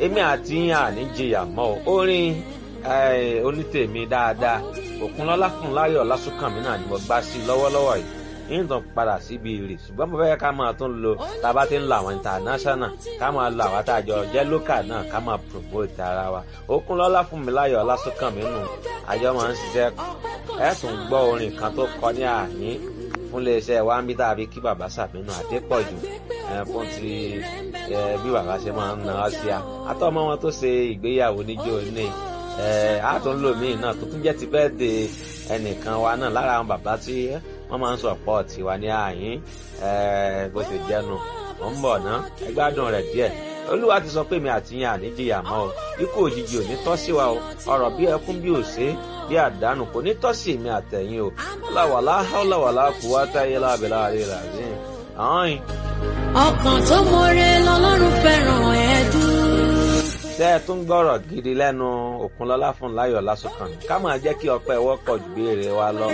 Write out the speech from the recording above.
èmi àti yín àní jìyà mọ́ o orin onítèmi dáadáa òkunlọ́lá fún láyọ̀ lásùnkànmí náà ni mo gbá sí lọ́wọ́lọ́wọ́ yìí nítorí padà síbi ìrì ṣùgbọ́n mo fẹ́ ká máa tún lo tá a bá ti ń lo àwọn international ká máa lo àwọn àtàjọ jẹ́ local náà ká máa promote ara wa òkunlọ́lá fún mi láyọ̀ lásùnkànmí nù àjọ máa ń ṣiṣẹ́ ẹ̀ tún gbọ́ orin kan tó kọ ní àyín fún iléeṣẹ́ wa ń bí tàbí kí bàbá sàmínú àdépọ̀jù fún ti bí bàbá ṣe máa ń na ọ́ sí a àtọ́mọ́ wọn tó ṣe ìgbéyàwó níjó ní àtúnlòmíì náà tó tún jẹ́ ti bẹ́ẹ̀ de ẹnìkan wa náà lára àwọn bàbá tí wọ́n máa ń sọ ọ̀pọ̀ tiwa ní àyín bó ṣe jẹ́nu ó ń bọ̀ ná ẹ gbádùn rẹ̀ díẹ̀ olúwa ti sọ pé mi àti yín àníjìyà mọ́ o ikú òjijì ò ní tọ́ sí wa o ọ̀rọ̀ bí ẹkún bí òṣè bí àdánù kò ní tọ́ sí mi àtẹ̀yìn o láwàlá láwàlá kú wá táyé lábẹ́lá rẹ̀ rà sí i. ọkàn tó mọre lọ́lọ́run fẹ́ràn ẹ̀dùn tẹ́ ẹ tún gbọ́rọ̀ gidi lẹ́nu Òkunlọ́lá fún láyọ̀ lásùnkàn ká máa jẹ́ kí ọpẹ́ wọ́pọ̀ ju béèrè wa lọ.